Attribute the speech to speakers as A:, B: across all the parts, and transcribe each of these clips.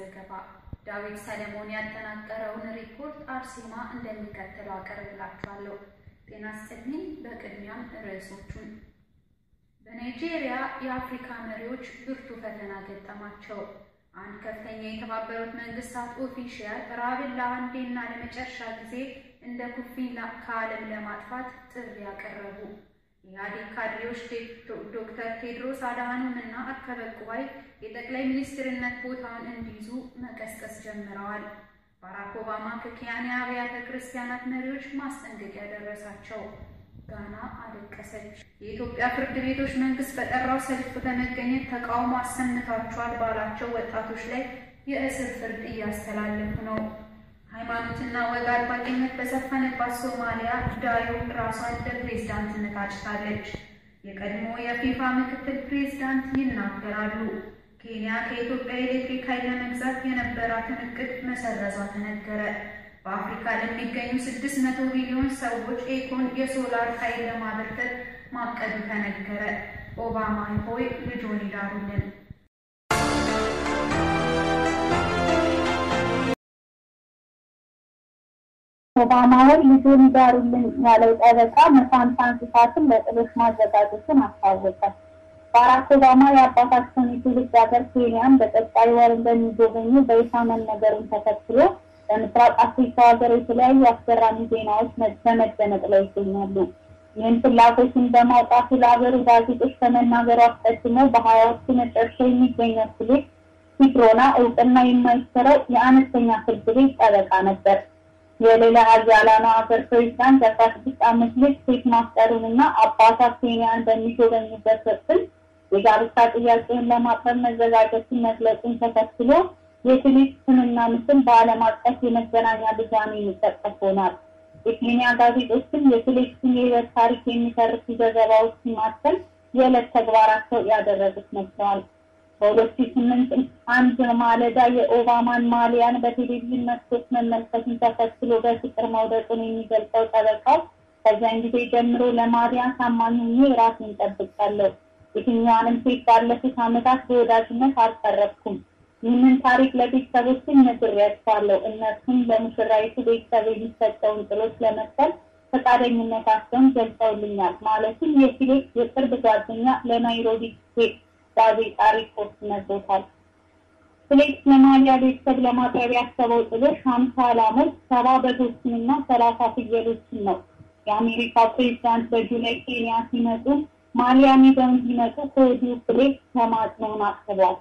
A: ዘገባ ዳዊት ሰለሞን ያጠናቀረውን ሪፖርት አርሴማ እንደሚከተለው አቀርብላችኋለሁ። ጤና ይስጥልኝ። በቅድሚያም ርዕሶቹን በናይጄሪያ የአፍሪካ መሪዎች ብርቱ ፈተና ገጠማቸው። አንድ ከፍተኛ የተባበሩት መንግስታት ኦፊሻል ራብን ለአንዴና ለመጨረሻ ጊዜ እንደ ኩፍኝ ከዓለም ለማጥፋት ጥሪ ያቀረቡ። የኢህአዴግ ካድሬዎች ዶክተር ቴድሮስ አድሃኖም እና አርከበ ቁባይ የጠቅላይ ሚኒስትርነት ቦታውን እንዲይዙ መቀስቀስ ጀምረዋል። ባራክ ኦባማ ከኬንያ አብያተ ክርስቲያናት መሪዎች ማስጠንቀቂያ ደረሳቸው። ጋና አለቀሰች። የኢትዮጵያ ፍርድ ቤቶች መንግስት በጠራው ሰልፍ በመገኘት ተቃውሞ አሰምታችኋል ባላቸው ወጣቶች ላይ የእስር ፍርድ እያስተላለፉ ነው። ሃይማኖትና ወግ አጥባቂነት በሰፈነባት ሶማሊያ ዳዮ ራሷን ለፕሬዝዳንትነት አጭታለች። የቀድሞ የፊፋ ምክትል ፕሬዝዳንት ይናገራሉ። ኬንያ ከኢትዮጵያ ኤሌክትሪክ ኃይል ለመግዛት የነበራትን እቅድ መሰረዟ ተነገረ። በአፍሪካ ለሚገኙ ስድስት መቶ ሚሊዮን ሰዎች ኤኮን የሶላር ኃይል ለማበርከት ማቀዱ ተነገረ። ኦባማ ሆይ ልጆን ይዳሩልን።
B: ኦባማ ሆይ ልጆን ይዳሩልን ያለው ጠበቃ መሳንሳን ስፋትን ለጥሎች ማዘጋጀቱን አስታወቀ። ባራክ ኦባማ የአባታቸውን የትውልድ ሀገር ኬንያን በቀጣይ ወር እንደሚጎበኙ በይፋ መነገሩን ተከትሎ በምስራቅ አፍሪካ ሀገር የተለያዩ አስገራሚ ዜናዎች በመደመጥ ላይ ይገኛሉ። ይህን ፍላጎትን በማውጣቱ ለሀገሩ ጋዜጦች ከመናገሩ አስቀድሞ በሀያዎቹ መጨረሻ የሚገኘው ፊሊፕ ኪፕሮና እውቅና የማይሰረው የአነስተኛ ፍርድ ቤት ጠበቃ ነበር። የሌላ ሀያላኑ ሀገር ፕሬዚዳንት የአስራ ስድስት ዓመት ልጅ ሴት ማፍጠሩንና አባቷ ኬንያን በሚጎበኙበት ወቅትም የጋብቻ ጥያቄውን ለማቅረብ መዘጋጀቱን መግለጹን ተከትሎ የፊሊፕ ስምና ምስል በዓለም አቀፍ የመገናኛ ብዙኃን የሚጠቀስ ሆኗል። የኬንያ ጋዜጦችም የፊሊፕስን የህይወት ታሪክ የሚተርኩ ዘገባዎችን ማተም የዕለት ተግባራቸው ያደረጉት መስለዋል። በሁለት ሺህ ስምንት አንድ ማለዳ የኦባማን ማሊያን በቴሌቪዥን መስኮት መመልከቱን ተከትሎ በፍቅር መውደቁን የሚገልጸው ጠበቃው ከዚያን ጊዜ ጀምሮ ለማሊያ ታማኝ ሆኜ ራሴን ጠብቃለሁ። የትኛዋንም ሴት ባለፉት ዓመታት በወዳጅነት አልቀረብኩም። ይህንን ታሪክ ለቤተሰቦች ነግሬያቸዋለሁ። እነርሱም ለሙሽራይቱ ቤተሰብ የሚሰጠውን ጥሎች ለመክፈል ፈቃደኝነታቸውን ገልጸውልኛል። ማለትም የፊሊፕ የቅርብ ጓደኛ ለናይሮቢ ስቴት ጋዜጣ ሪፖርት ነግሮታል። ፊሊፕስ ለማሊያ ቤተሰብ ለማቅረብ ያሰበው ጥሎሽ ሀምሳ ላሞች፣ ሰባ በጎችንና ሰላሳ ፍየሎችን ነው። የአሜሪካው ፕሬዚዳንት በጁላይ ኬንያ ሲመጡ ማሊያን ይዘው እንዲመጡ ከወዲሁ ፊሊፕስ ተማጽኖውን አቅርቧል።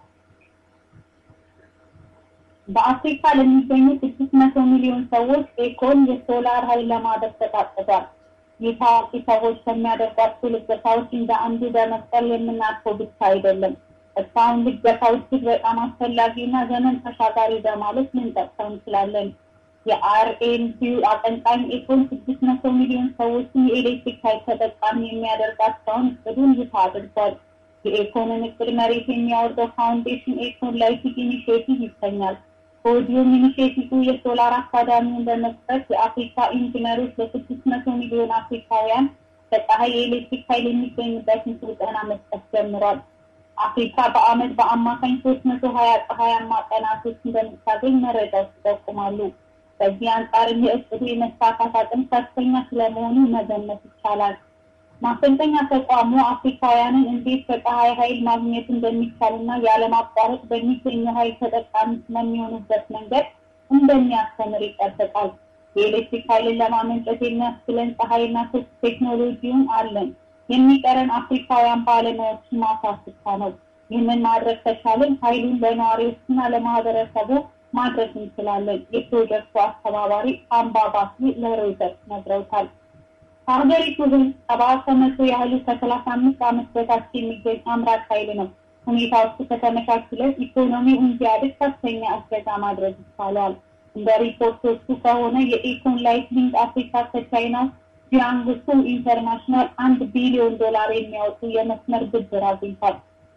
B: በአፍሪካ ለሚገኙ ስድስት መቶ ሚሊዮን ሰዎች ኤኮን የሶላር ኃይል ለማድረግ ተቃጥቷል። ይህ ታዋቂ ሰዎች ከሚያደርጓቸው ልገሳዎች እንደ አንዱ በመቁጠር የምናልፈው ብቻ አይደለም። እስካሁን ልገሳው እጅግ በጣም አስፈላጊና ዘመን ተሻጋሪ በማለት ልንጠቅሰው እንችላለን። የአርኤንፒዩ አቀንቃኝ ኤኮን ስድስት መቶ ሚሊዮን ሰዎችን የኤሌክትሪክ ኃይል ተጠቃሚ የሚያደርጋቸውን እቅዱን ይፋ አድርጓል። የኤኮንን እቅድ መሬት የሚያወርደው ፋውንዴሽን ኤኮን ላይቲክ ኢኒሽቲቭ ይሰኛል። ከወዲሁም ኢኒሽቲቭ የሶላር አካዳሚውን በመክፈት የአፍሪካ ኢንጂነሮች ለስድስት መቶ ሚሊዮን አፍሪካውያን በፀሐይ የኤሌክትሪክ ኃይል የሚገኝበትን ስልጠና መስጠት ጀምሯል። አፍሪካ በአመት በአማካኝ ሶስት መቶ ሀያ ፀሐያማ ቀናቶች እንደምታገኝ መረጃዎች ይጠቁማሉ። በዚህ አንጻርም የእቅዱ የመሳካት አቅም ከፍተኛ ስለመሆኑ መገመት ይቻላል። ማሰልጠኛ ተቋሙ አፍሪካውያንን እንዴት በፀሐይ ኃይል ማግኘት እንደሚቻልና ያለማቋረጥ በሚገኘው ኃይል ተጠቃሚ ስለሚሆኑበት መንገድ እንደሚያስተምር ይጠበቃል። የኤሌክትሪክ ኃይልን ለማመንጨት የሚያስችለን ፀሐይና ቴክኖሎጂውን አለን። የሚቀረን አፍሪካውያን ባለሙያዎችን ማፍራት ብቻ ነው። ይህንን ማድረግ ከቻልን ኃይሉን ለነዋሪዎችና ለማህበረሰቡ ማድረስ እንችላለን። የፕሮጀክቱ አስተባባሪ አምባባሲ ለሮይተርስ ነግረውታል። ከሀገሪቱ ህዝብ ሰባ ከመቶ ያህሉ ከሰላሳ አምስት ዓመት በታች የሚገኝ አምራች ኃይል ነው። ሁኔታዎቹ ከተመቻቹለት ኢኮኖሚው እንዲያድግ ከፍተኛ እገዛ ማድረግ ይቻላል። እንደ ሪፖርቶቹ ከሆነ የኢኮን ላይት ሊንክ አፍሪካ ከቻይናው ጂያንግሱ ኢንተርናሽናል አንድ ቢሊዮን ዶላር የሚያወጡ የመስመር ብድር አግኝቷል።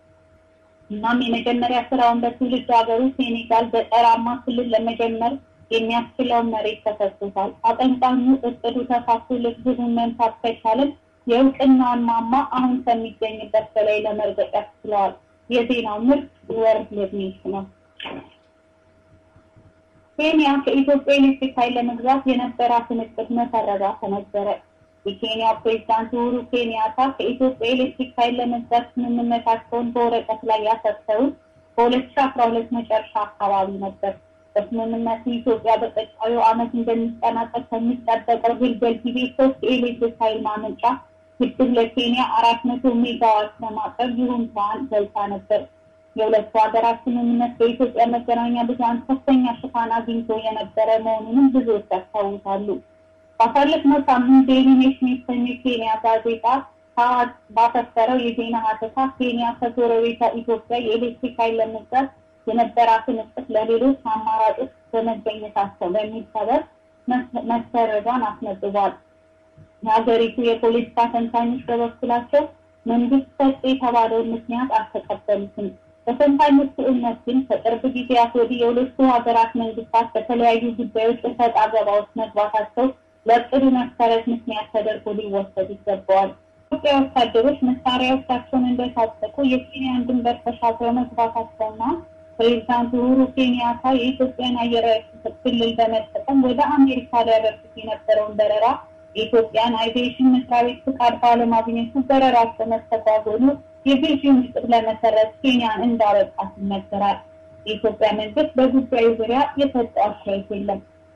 B: እናም የመጀመሪያ ስራውን በትውልድ ሀገሩ ሴኔጋል ገጠራማ ክልል ለመጀመር የሚያስችለውን መሬት ተሰጥቶታል። አቀንቃኙ እቅዱ ተሳክቶ ግቡን መምታት ከቻለን የእውቅናውን ማማ አሁን ከሚገኝበት በላይ ለመርገጥ ያስችለዋል። የዜናው ምርት ወርልድ ኒውስ ነው። ኬንያ ከኢትዮጵያ ኤሌክትሪክ ኃይል ለመግዛት የነበራትን እቅድ መሰረዟ ተነገረ። የኬንያው ፕሬዚዳንት ኡሁሩ ኬንያታ ከኢትዮጵያ ኤሌክትሪክ ኃይል ለመግዛት ስምምነታቸውን በወረቀት ላይ ያሰፈሩት በሁለት ሺ አስራ ሁለት መጨረሻ አካባቢ ነበር። በስምምነቱ ኢትዮጵያ በቀጣዩ ዓመት እንደሚጠናቀቅ ከሚጠበቀው ግልገል ጊቤ ሶስት የኤሌክትሪክ ኃይል ማመንጫ ግድብ ለኬንያ አራት መቶ ሜጋዋት ለማቅረብ ይሁንታዋን ገልጻ ነበር። የሁለቱ ሀገራት ስምምነት በኢትዮጵያ መገናኛ ብዙኃን ከፍተኛ ሽፋን አግኝቶ የነበረ መሆኑንም ብዙዎች ያስታውሳሉ። ባሳለፍነው ሳምንት ዴይሊ ኔሽን የተሰኘ ኬንያ ጋዜጣ ባሰፈረው የዜና ሀተታ ኬንያ ከጎረቤቷ ኢትዮጵያ የኤሌክትሪክ ኃይል ለመግዛት የነበራትን እቅድ ለሌሎች አማራጮች በመገኘታቸው በሚል ሰበብ መሰረዟን አስነብቧል። የሀገሪቱ የፖለቲካ ተንታኞች በበኩላቸው መንግስት ሰጥ የተባለውን ምክንያት አልተቀበሉትም። በተንታኞቹ እምነት ግን ከቅርብ ጊዜያት ወዲህ የሁለቱ ሀገራት መንግስታት በተለያዩ ጉዳዮች እሰጥ አገባ ውስጥ መግባታቸው ለእቅዱ መሰረት ምክንያት ተደርጎ ሊወሰድ ይገባዋል። ኢትዮጵያ ወታደሮች መሳሪያዎቻቸውን እንደታጠቁ የኬንያን ድንበር ተሻግረው መግባታቸውና ፕሬዚዳንት ኡሁሩ ኬንያታ የኢትዮጵያን አየር ክልል በመጠቀም ወደ አሜሪካ ሊያደርጉት የነበረውን በረራ የኢትዮጵያን አቪዬሽን መስሪያ ቤት ፍቃድ ባለማግኘቱ በረራቸው መስተጓጎሉ የግዢውን እቅድ ለመሰረት ኬንያን እንዳበቃት ይነገራል። የኢትዮጵያ መንግስት በጉዳዩ ዙሪያ የሰጠው አስተያየት የለም።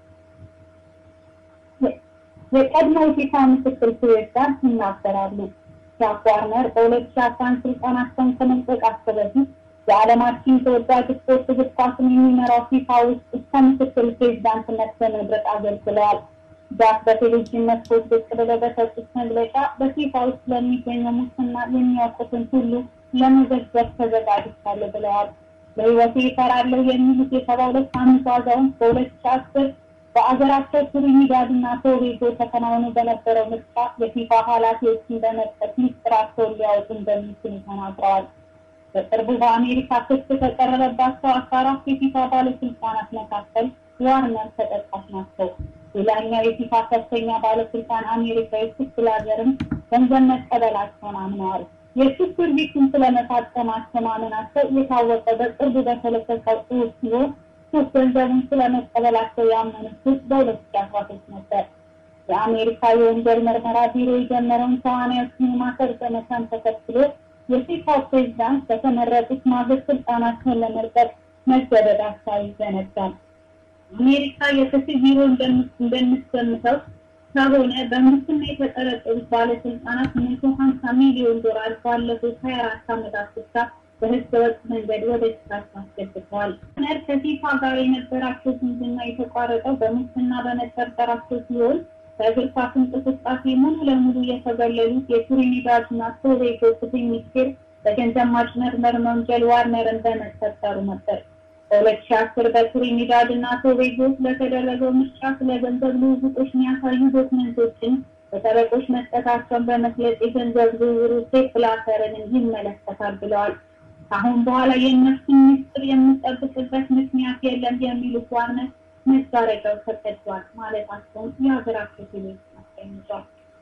B: የቀድሞ የፊፋ ምክትል ፕሬዝዳንት ይናገራሉ። ጃክ ዋርነር በሁለት ሺ አስራ አንድ ስልጣናቸውን ከመልቀቃቸው በፊት የዓለማችን ተወዳጅ ስፖርት እግር ኳስን የሚመራው ፊፋ ውስጥ እስከ ምክትል ፕሬዝዳንትነት በመድረቅ አገልግለዋል። ጃክ በቴሌቪዥን መስኮት ብቅ ብለው በሰጡት መግለጫ በፊፋ ውስጥ ለሚገኘው ሙስና የሚያውቁትን ሁሉ ለመዘገብ ተዘጋጅቻለሁ ብለዋል። በህይወቴ እሰራለሁ የሚሉት የሰባ ሁለት ዓመቱ አዛውንት በሁለት ሺ አስር በአገራቸው ትሪኒዳድ እና ቶቤጎ ተከናውኖ በነበረው ምርጫ የፊፋ ኃላፊዎችን በመጥቀስ ሚስጥራቸውን ሊያወጡ እንደሚችሉ ተናግረዋል። በቅርቡ በአሜሪካ ክስ ከቀረበባቸው አስራ አራት የፊፋ ባለስልጣናት መካከል ዋርነር ተጠቃሽ ናቸው። ሌላኛው የፊፋ ከፍተኛ ባለስልጣን አሜሪካዊ ክስ ብላዘርም ገንዘብ መቀበላቸውን አምነዋል። የክስ ድርጊቱን ስለመፈጸማቸው ማመናቸው የታወቀው በቅርቡ በተለቀቀው ጽሑፍ ሲሆን ሶስት ገንዘቡን ስለመቀበላቸው ያመኑት ክስ በሁለት ሺ አስራ ሶስት ነበር። የአሜሪካ የወንጀል ምርመራ ቢሮ የጀመረውን ተዋናዮችን የማሰር ዘመቻን ተከትሎ የፊፋው ፕሬዚዳንት በተመረጡት ማግስት ስልጣናቸውን ለመልቀቅ መገደዳቸው አይዘነጋም። አሜሪካ የፍትህ ቢሮ እንደምትገምተው ከሆነ በሙስና የተጠረጠሩት ባለስልጣናት መቶ ሀምሳ ሚሊዮን ዶላር ባለፉት ሀያ አራት ዓመታት ብቻ በህገ ወጥ መንገድ ወደ ኪሳቸው አስገብተዋል። ነር ከፊፋ ጋር የነበራቸው ዝምድና የተቋረጠው በሙስና በመጠርጠራቸው ሲሆን በእግር ኳስ እንቅስቃሴ ሙሉ ለሙሉ የተገለሉት የትሪኒዳድ እና ቶቤጎ ፍትህ ሚኒስቴር በገንዘብ ማጭበርበር ወንጀል ዋርነርን በመጠርጠሩ ነበር። በሁለት ሺ አስር በትሪኒዳድ እና ቶቤጎ ስለተደረገው ምርጫ ስለ ገንዘብ ልውውጦች የሚያሳዩ ዶክመንቶችን በጠበቆች መስጠታቸውን በመግለጽ የገንዘብ ዝውውሩ ሴፕ ብላተርን ይመለከታል ብለዋል። ከአሁን በኋላ የእነሱን ምስጢር የምጠብቅበት ምክንያት የለም የሚሉት ዋርነር መጋረጃው ተቀዷል ማለታቸውን የሀገራቸው ቴሌቪዥን አስቀምጧል።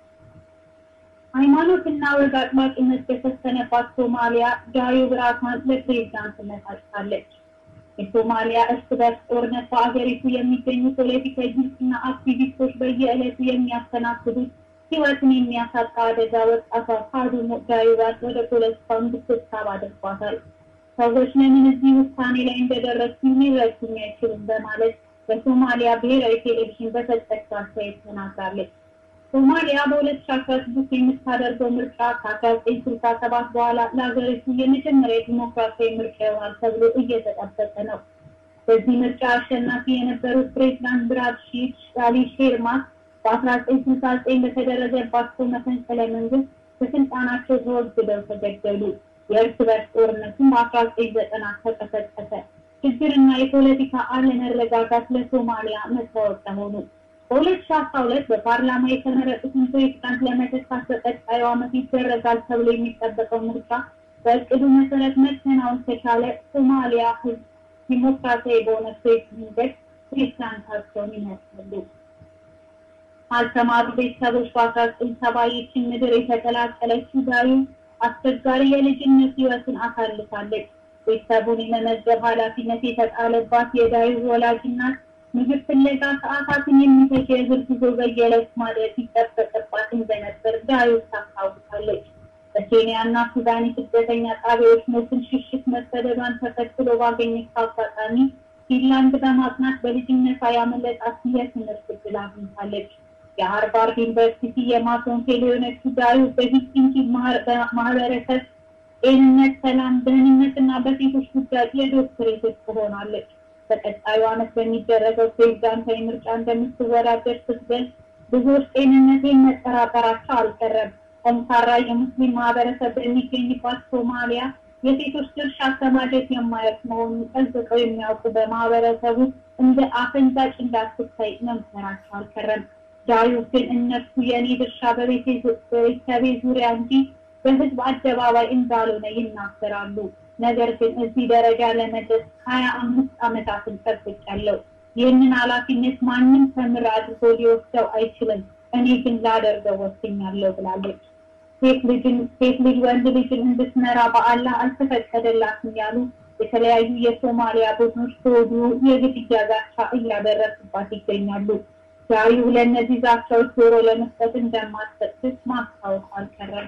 B: ሃይማኖትና ወግ አጥባቂነት የተሰነባት ሶማሊያ ዳዩብ ራሷን ለፕሬዚዳንትነት አጭታለች። የሶማሊያ እርስ በርስ ጦርነት በአገሪቱ የሚገኙ ፖለቲከኞችና አክቲቪስቶች በየዕለቱ የሚያስተናግዱት ሕይወትን የሚያሳጣ አደጋ ወጣቷ ካዱሞ ዳዩባን ወደ ፖለቲካው እንድትሳብ አድርጓታል። ሰዎች ለምን እዚህ ውሳኔ ላይ እንደደረሱ ሊረዱኝ አይችሉም በማለት በሶማሊያ ብሔራዊ ቴሌቪዥን በሰጠችው አስተያየት ተናግራለች። ሶማሊያ በሁለት ሺ አስራ ስድስት የምታደርገው ምርጫ ከአስራ ዘጠኝ ስልሳ ሰባት በኋላ ለሀገሪቱ የመጀመሪያ ዲሞክራሲያዊ ምርጫ ይሆናል ተብሎ እየተጠበቀ ነው። በዚህ ምርጫ አሸናፊ የነበሩት ፕሬዚዳንት ብራድ ሺድ አሊ ሼርማት በአስራ ዘጠኝ ስልሳ ዘጠኝ በተደረገባቸው መፈንቅለ መንግስት ከስልጣናቸው ተወግደው ተገደሉ። የእርስ በርስ ጦርነቱም በአስራ ዘጠኝ ዘጠና ተቀሰቀሰ። ችግርና የፖለቲካ አለመረጋጋት ለሶማሊያ መታወቂያ ሆኑ። በሁለት ሺ አስራ ሁለት በፓርላማ የተመረጡትን ፕሬዚዳንት ለመተካት በቀጣዩ ዓመት ይደረጋል ተብሎ የሚጠበቀው ምርጫ በእቅዱ መሰረት መከናወን ከቻለ ሶማሊያ ህዝብ ዲሞክራሲያዊ በሆነ ፕሬስ መንገድ ፕሬዚዳንታቸውን ይመርጣሉ። አልተማሩ ቤተሰቦች በአስራ ዘጠኝ ሰባ ይህችን ምድር የተቀላቀለችው ዳዩ አስቸጋሪ የልጅነት ህይወትን አሳልፋለች። ቤተሰቡን የመመገብ ኃላፊነት የተጣለባት የዳዩ ወላጅ እናት ምግብ ፍለጋ ሰዓታትን የሚፈጅ የእግር ጉዞ በየዕለቱ ማድረግ ይጠበቅባት እንደነበር ዳዊት ታስታውሳለች። በኬንያ እና ሱዳን የስደተኛ ጣቢያዎች ሞትን ሽሽት መሰደዷን ተከትሎ ባገኘችው አጋጣሚ ፊንላንድ በማጥናት በልጅነቷ ያመለጣት የትምህርት ዕድል አግኝታለች። የሃርቫርድ ዩኒቨርሲቲ የማሶን ፌሎ የሆነችው ዳዊት በሂልሲንኪ ማህበረሰብ ጤንነት፣ ሰላም፣ ደህንነት እና በሴቶች ጉዳይ የዶክትሬት ትሆናለች። በቀጣዩ ዓመት በሚደረገው ፕሬዚዳንታዊ ምርጫ እንደምትወዳደር ስትገልጽ ብዙዎች ጤንነቴን መጠራጠራቸው አልቀረም። ጠንካራ የሙስሊም ማህበረሰብ በሚገኝባት ሶማሊያ የሴቶች ድርሻ ከማደግ የማያልፍ መሆኑን ጠንቅቀው የሚያውቁ በማህበረሰቡ እንደ አፈንጋጭ እንዳትታይ መምከራቸው አልቀረም። ዳዊት ግን እነሱ የእኔ ድርሻ በቤተሰቤ ዙሪያ እንጂ በህዝብ አደባባይ እንዳልሆነ ይናገራሉ። ነገር ግን እዚህ ደረጃ ለመድረስ ሀያ አምስት ዓመታትን ጠብቄያለሁ። ይህንን ኃላፊነት ማንም ተምር አድርጎ ሊወስደው አይችልም። እኔ ግን ላደርገው ወስኛለሁ ብላለች። ሴት ልጅን ሴት ልጅ ወንድ ልጅን እንድትመራ በአላህ አልተፈቀደላትም ያሉ የተለያዩ የሶማሊያ ቡድኖች ከወዲሁ የግድያ ዛቻ እያደረሱባት ይገኛሉ። ዛሬው ለእነዚህ ዛቻዎች ጆሮ ለመስጠት እንደማትሰጥስ ማስታወቅ አልቀረም።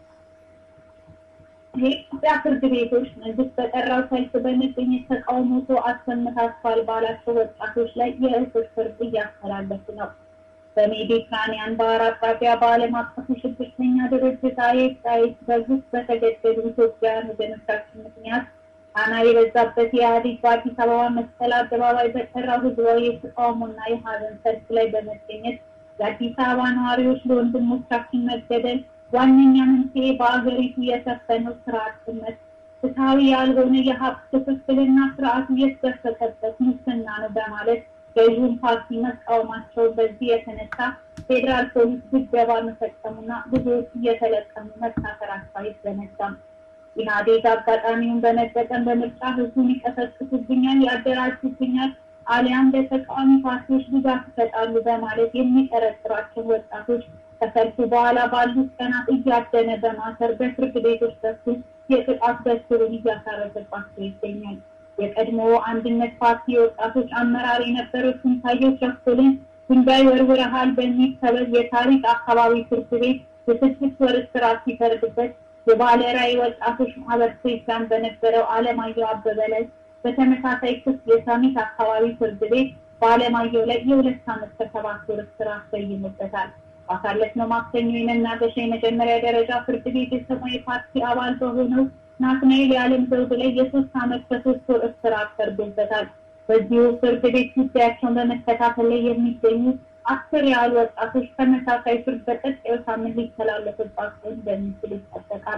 B: የኢትዮጵያ ፍርድ ቤቶች መንግስት በጠራው ሰልፍ በመገኘት ተቃውሞ አሰምታችኋል ባላቸው ወጣቶች ላይ የእስር ፍርድ እያስተላለፉ ነው። በሜዲትራኒያን ባህር አቅራቢያ በዓለም አቀፉ ሽብርተኛ ድርጅት አይኤስአይኤስ በግፍ በተገደሉ ኢትዮጵያውያን ወገኖቻችን ምክንያት ጫና የበዛበት የኢህአዴግ በአዲስ አበባ መስቀል አደባባይ በጠራው ህዝባዊ የተቃውሞና የሀዘን ሰልፍ ላይ በመገኘት የአዲስ አበባ ነዋሪዎች ለወንድሞቻችን መገደል ዋነኛ መንስኤ በአገሪቱ የሰፈነው ስራ አጥነት፣ ፍትሐዊ ያልሆነ የሀብት ክፍፍልና ስርዓቱ የተደፈቀበት ሙስና ነው በማለት ገዥውን ፓርቲ መቃወማቸው በዚህ የተነሳ ፌዴራል ፖሊስ ድብደባ መፈጸሙና ብዙዎች እየተለቀሙ መታሰራቸው አይዘነጋም። ኢህአዴግ አጋጣሚውን በመጠቀም በምርጫ ህዝቡን ይቀሰቅሱብኛል፣ ያደራጁብኛል አሊያም ለተቃዋሚ ፓርቲዎች ድጋፍ ይሰጣሉ በማለት የሚጠረጥሯቸው ወጣቶች ከሰልፉ በኋላ ባሉት ቀናት እያደነ በማሰር በፍርድ ቤቶች በኩል የቅጣት በትሩን እያሳረፈባቸው ይገኛል። የቀድሞ አንድነት ፓርቲ የወጣቶች አመራር የነበሩት ስንታየሁ ቸኮልን ድንጋይ ወርውረሃል በሚል ሰበብ የታሪክ አካባቢ ፍርድ ቤት የስድስት ወር እስራት ሲፈርድበት የባለ ራዕይ ወጣቶች ማህበር ፕሬዚዳንት በነበረው አለማየሁ አበበ ላይ በተመሳሳይ ክስ የሰሚት አካባቢ ፍርድ ቤት በአለማየሁ ላይ የሁለት ዓመት ከሰባት ወር እስራት ሰይሞበታል። ባሳለፍነው ማክሰኞ የመናገሻ የመጀመሪያ ደረጃ ፍርድ ቤት የሰማያዊ ፓርቲ አባል በሆነው ናትናኤል የዓለም ዘውድ ላይ የሶስት ዓመት ከሶስት ወር እስራት ፈርዶበታል። በዚሁ ፍርድ ቤት ጉዳያቸውን በመከታተል ላይ የሚገኙ አስር ያህል ወጣቶች ተመሳሳይ ፍርድ በቀጣዩ ሳምንት ሊተላለፍባቸው እንደሚችል ይጠበቃል።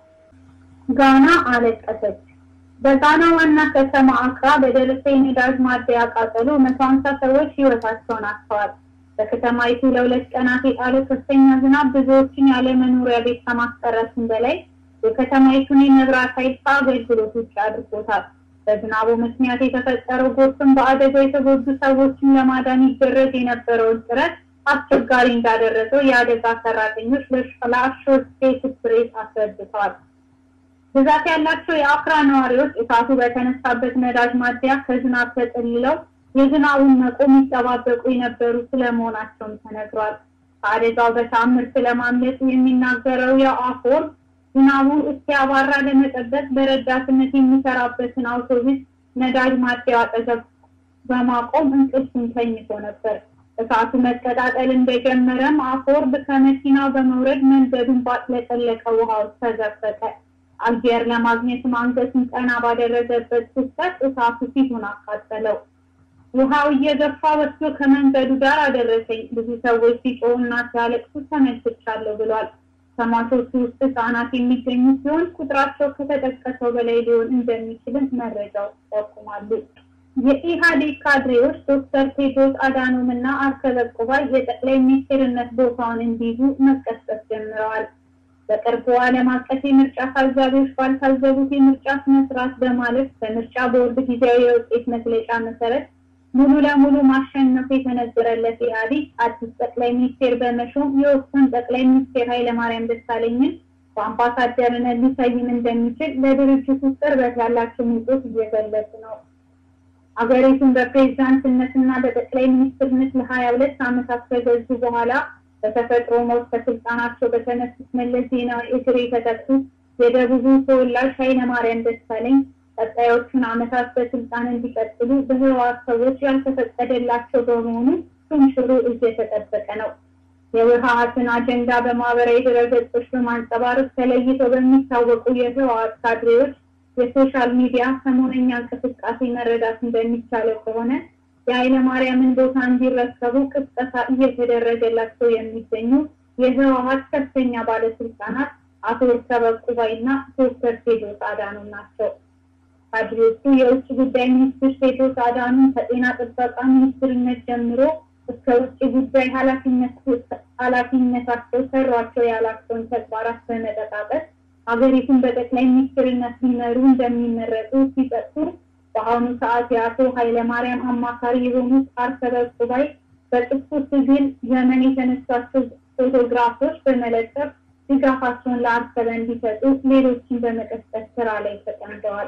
B: ጋና አለቀሰች። በጋና ዋና ከተማ አክራ በደረሰ የነዳጅ ማደያ ቃጠሎ መቶ ሀምሳ ሰዎች ህይወታቸውን አጥተዋል። በከተማይቱ ለሁለት ቀናት የጣለው ከፍተኛ ዝናብ ብዙዎችን ያለ መኖሪያ ቤት ከማስቀረቱም በላይ የከተማይቱን የመብራት ኃይል ከአገልግሎት ውጭ አድርጎታል። በዝናቡ ምክንያት የተፈጠረው ጎርፍም በአደጋው የተጎዱ ሰዎችን ለማዳን ይደረግ የነበረውን ጥረት አስቸጋሪ እንዳደረገው የአደጋ ሰራተኞች ለአሶሼትድ ፕሬስ አስረድተዋል። ብዛት ያላቸው የአክራ ነዋሪዎች እሳቱ በተነሳበት ነዳጅ ማደያ ከዝናብ ተጠልለው የዝናቡን መቆም ይጠባበቁ የነበሩ ስለመሆናቸውም ተነግሯል። ከአደጋው በተአምር ስለማምለጡ የሚናገረው የአፎር ዝናቡ እስኪያባራ ለመጠበቅ በረዳትነት የሚሰራበትን አውቶቡስ ነዳጅ ማደያው አጠገብ በማቆም እንቅልፉን ተኝቶ ነበር። እሳቱ መቀጣጠል እንደጀመረም አፎርድ ከመኪናው በመውረድ መንገዱን ባጥለቀለቀ ውሃ ውስጥ ተዘፈቀ። አየር ለማግኘትም አንገቱን ቀና ባደረገበት ክስተት እሳቱ ፊቱን አቃጠለው። ውሃው እየገፋ ወስዶ ከመንገዱ ዳር አደረሰኝ። ብዙ ሰዎች ሲጮሁና ሲያለቅሱ ተመልክቻለሁ ብሏል። ከሟቾቹ ውስጥ ህጻናት የሚገኙ ሲሆን ቁጥራቸው ከተጠቀሰው በላይ ሊሆን እንደሚችልም መረጃዎች ይጠቁማሉ። የኢህአዴግ ካድሬዎች ዶክተር ቴድሮስ አዳኖም እና አርከበ ቁባይ የጠቅላይ ሚኒስትርነት ቦታውን እንዲይዙ መቀስቀስ ጀምረዋል። በቅርቡ ዓለም አቀፍ የምርጫ ታዛቢዎች ባልታዘቡት የምርጫ ስነስርዓት በማለፍ በምርጫ ቦርድ ጊዜያዊ የውጤት መግለጫ መሰረት ሙሉ ለሙሉ ማሸነፉ የተነገረለት ኢህአዴግ አዲስ ጠቅላይ ሚኒስቴር በመሾም የወቅቱን ጠቅላይ ሚኒስቴር ኃይለማርያም ደሳለኝን በአምባሳደርነት ሊሰይም እንደሚችል ለድርጅቱ ቅርበት ያላቸው ምንጮች እየገለጹ ነው። ሀገሪቱን በፕሬዝዳንትነትና በጠቅላይ ሚኒስትርነት ለሀያ ሁለት ዓመታት ከገዙ በኋላ በተፈጥሮ ሞት ከስልጣናቸው በተነሱት መለስ ዜናዊ እግር የተተኩት የደቡቡ ተወላጅ ኃይለማርያም ደሳለኝ ቀጣዮቹን ዓመታት በስልጣን እንዲቀጥሉ በህወሓት ሰዎች ያልተፈቀደላቸው በመሆኑ ሹምሽሩ እየተጠበቀ ነው። የህወሓትን አጀንዳ በማህበራዊ ድረገጾች በማንጸባረቅ ተለይተው በሚታወቁ የህወሓት ካድሬዎች የሶሻል ሚዲያ ሰሞነኛ እንቅስቃሴ መረዳት እንደሚቻለው ከሆነ የኃይለ ማርያምን ቦታ እንዲረከቡ ቅስቀሳ እየተደረገላቸው የሚገኙ የህወሓት ከፍተኛ ባለስልጣናት አቶ እርከበ ቁባይና ዶክተር ቴዎድሮስ አዳኖም ናቸው። ካድሬዎቹ የውጭ ጉዳይ ሚኒስትር ቴዎድሮስ አዳኖም ከጤና ጥበቃ ሚኒስትርነት ጀምሮ እስከ ውጭ ጉዳይ ኃላፊነታቸው ሰሯቸው ያላቸውን ተግባራት በመጠቃቀስ ሀገሪቱን በጠቅላይ ሚኒስትርነት ሊመሩ እንደሚመረጡ ሲጠቅሱ በአሁኑ ሰዓት የአቶ ኃይለማርያም አማካሪ የሆኑት አርከበ ቁባይ በጥቁ ትግል ዘመን የተነሷቸው ፎቶግራፎች በመለጠፍ ድጋፋቸውን ለአርከበ እንዲሰጡ ሌሎችን በመቀስቀስ ስራ ላይ ተጠምደዋል።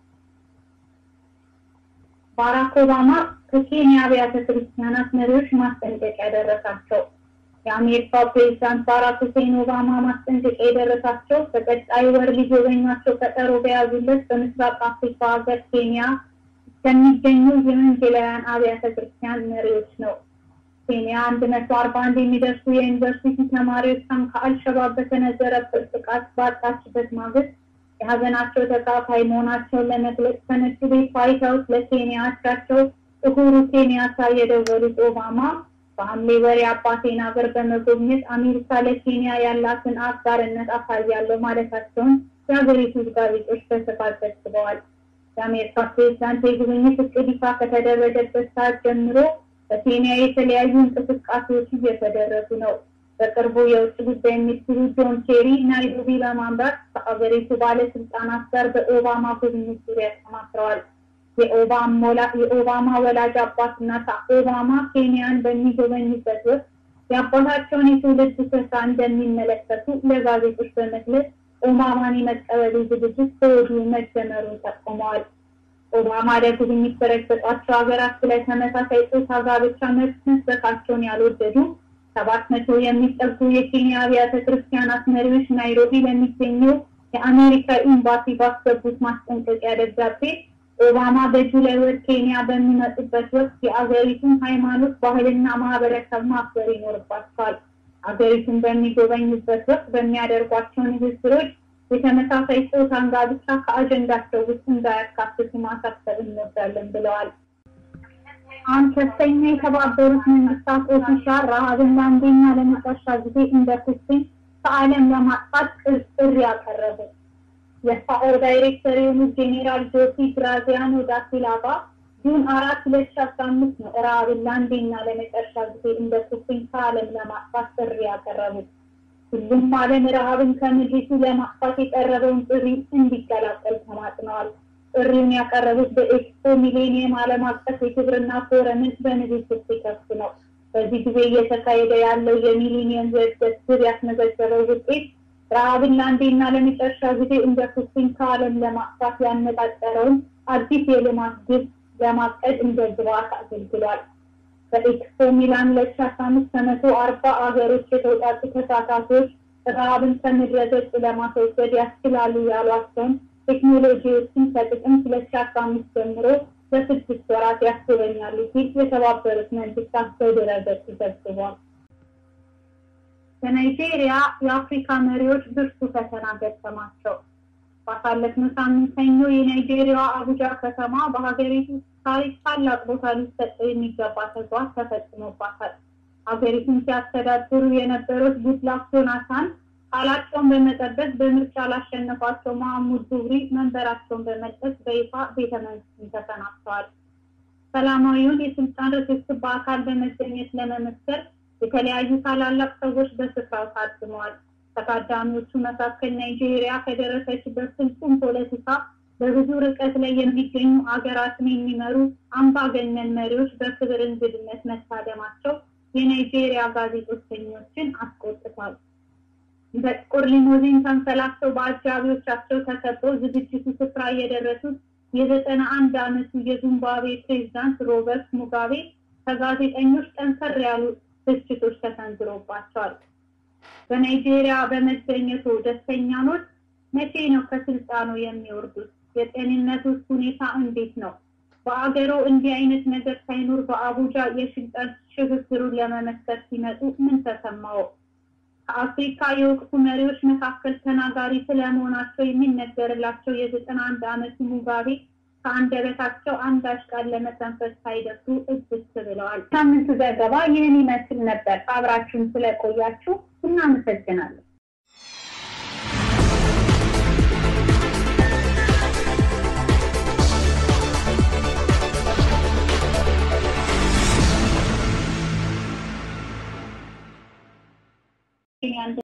B: ባራክ ኦባማ ከኬንያ አብያተ ክርስቲያናት መሪዎች ማስጠንቀቂያ ደረሳቸው። የአሜሪካው ፕሬዚዳንት ባራክ ሁሴን ኦባማ ማስጠንቀቂያ የደረሳቸው በቀጣይ ወር ሊጎበኟቸው ቀጠሮ በያዙለት በምስራቅ አፍሪካ ሀገር ኬንያ ከሚገኙ የወንጌላውያን አብያተ ክርስቲያን መሪዎች ነው። ኬንያ አንድ መቶ አርባ አንድ የሚደርሱ የዩኒቨርሲቲ ተማሪዎቿን ከአልሸባብ በተነዘረበት ጥቃት ባጣችበት ማግስት የሀዘናቸው ተካፋይ መሆናቸውን ለመግለጽ ከነጩ ቤት ዋይት ሀውስ ለኬንያ አቻቸው ኡሁሩ ኬንያታ የደወሉት ኦባማ በሐምሌ ወር የአባቴን ሀገር በመጎብኘት አሜሪካ ለኬንያ ያላትን አጋርነት አሳያለሁ ማለታቸውን የሀገሪቱ ጋዜጦች በስፋት ዘግበዋል። የአሜሪካ ፕሬዚዳንት የጉብኝት እቅድ ይፋ ከተደረገበት ሰዓት ጀምሮ በኬንያ የተለያዩ እንቅስቃሴዎች እየተደረጉ ነው። በቅርቡ የውጭ ጉዳይ ሚኒስትሩ ጆን ኬሪ ናይሮቢ በማምራት ከአገሪቱ ባለስልጣናት ጋር በኦባማ ጉብኝት ዙሪያ ተማክረዋል። የኦባማ ወላጅ አባትና ኦባማ ኬንያን በሚጎበኙበት ወቅት የአባታቸውን የትውልድ ስፍራ እንደሚመለከቱ ለጋዜጦች በመግለጽ ኦባማን የመቀበሉ ዝግጅት ከወዲሁ መጀመሩን ጠቁመዋል። ኦባማ ለጉብኝት በረገጧቸው ሀገራት ላይ ተመሳሳይ ጾታ ጋብቻ መብት መስበካቸውን ያልወደዱ ሰባት መቶ የሚጠጉ የኬንያ አብያተ ክርስቲያናት መሪዎች ናይሮቢ ለሚገኘው የአሜሪካ ኤምባሲ ባስገቡት ማስጠንቀቂያ ደብዳቤ ኦባማ በጁላይ ወር ኬንያ በሚመጡበት ወቅት የአገሪቱን ሃይማኖት፣ ባህልና ማህበረሰብ ማክበር ይኖርባቸዋል። አገሪቱን በሚጎበኙበት ወቅት በሚያደርጓቸው ንግግሮች የተመሳሳይ ጾታን ጋብቻ ከአጀንዳቸው ውስጥ እንዳያካትቱ ማሳሰብ እንወዳለን ብለዋል። አንድ ከፍተኛ የተባበሩት መንግስታት ኦፊሻል ረሃብን ለአንዴና ለመጨረሻ ጊዜ እንደ ኩስኝ ከዓለም ለማጥፋት ጥሪ ያቀረቡ የፋኦ ዳይሬክተር የሆኑት ጄኔራል ጆሲ ግራዚያኖ ዳሲላቫ ጁን አራት ሁለት ሺ አስራ አምስት ነው ረሃብን ለአንዴና ለመጨረሻ ጊዜ እንደ ኩስኝ ከዓለም ለማጥፋት ጥሪ ያቀረቡት። ሁሉም ዓለም ረሃብን ከምድሪቱ ለማጥፋት የቀረበውን ጥሪ እንዲቀላቀል ተማጥነዋል። ጥሪውን ያቀረቡት በኤክስፖ ሚሌኒየም ዓለም አቀፍ የግብርና ፎረምን በንግግር ሲከፍቱ ነው። በዚህ ጊዜ እየተካሄደ ያለው የሚሊኒየም የእድገት ግብ ያስመዘገበው ውጤት ረሃብን ለአንዴና ለመጨረሻ ጊዜ እንደ ኩስኝ ከዓለም ለማጥፋት ያነጣጠረውን አዲስ የልማት ግብ ለማቀድ እንደ ግብዓት አገልግሏል። በኤክስፖ ሚላን ሁለት ሺ አስራ አምስት ከመቶ አርባ አገሮች የተውጣጡ ተሳታፊዎች ረሃብን ከምድረ ገጽ ለማስወገድ ያስችላሉ ያሏቸውን ቴክኖሎጂዎችን ከጥቅምት ሁለት ሺ አስራ አምስት ጀምሮ በስድስት ወራት ያስጎበኛሉ ሲል የተባበሩት መንግስታት በድረ-ገጽ ዘግቧል። በናይጄሪያ የአፍሪካ መሪዎች ብርቱ ፈተና ገጠማቸው። ባሳለፍነው ሳምንት ሰኞ የናይጄሪያዋ አቡጃ ከተማ በሀገሪቱ ታሪክ ታላቅ ቦታ ሊሰጠው የሚገባ ተግባር ተፈጽሞባታል። ሀገሪቱን ሲያስተዳድሩ የነበሩት ጉድላክ ጆናታን ቃላቸውን በመጠበቅ በምርጫ ላሸነፏቸው መሐሙድ ቡህሪ መንበራቸውን በመልቀቅ በይፋ ቤተ መንግስትን ተሰናብተዋል። ሰላማዊውን የስልጣን ርክክብ በአካል በመገኘት ለመመስከር የተለያዩ ታላላቅ ሰዎች በስፍራው ታድመዋል። ከታዳሚዎቹ መካከል ናይጄሪያ ከደረሰችበት ፍጹም ፖለቲካ በብዙ ርቀት ላይ የሚገኙ አገራትን የሚመሩ አምባገነን መሪዎች በክብር እንግድነት መታደማቸው የናይጄሪያ ጋዜጠኞችን አስቆጥቷል። በጥቁር ሊሞዚን ተንሰላፍተው በአጃቢዎቻቸው ተከበው ዝግጅቱ ስፍራ የደረሱት የዘጠና አንድ ዓመቱ የዚምባብዌ ፕሬዝዳንት ሮበርት ሙጋቤ ከጋዜጠኞች ጠንከር ያሉ ትችቶች ተሰንዝሮባቸዋል። በናይጄሪያ በመገኘቱ ደስተኛ ኖት? መቼ ነው ከስልጣኑ የሚወርዱት? የጤንነቱስ ሁኔታ እንዴት ነው? በአገሮ እንዲህ አይነት ነገር ሳይኖር በአቡጃ የስልጣን ሽግግሩን ለመመስከር ሲመጡ ምን ተሰማው? ከአፍሪካ የወቅቱ መሪዎች መካከል ተናጋሪ ስለመሆናቸው የሚነገርላቸው የዘጠና አንድ ዓመቱ ሙጋቤ ከአንደበታቸው አንዳች ቃል ለመተንፈስ ሳይደፍሩ እብስ ብለዋል። ሳምንቱ ዘገባ ይህን ይመስል ነበር። አብራችሁን ስለቆያችሁ እናመሰግናለን።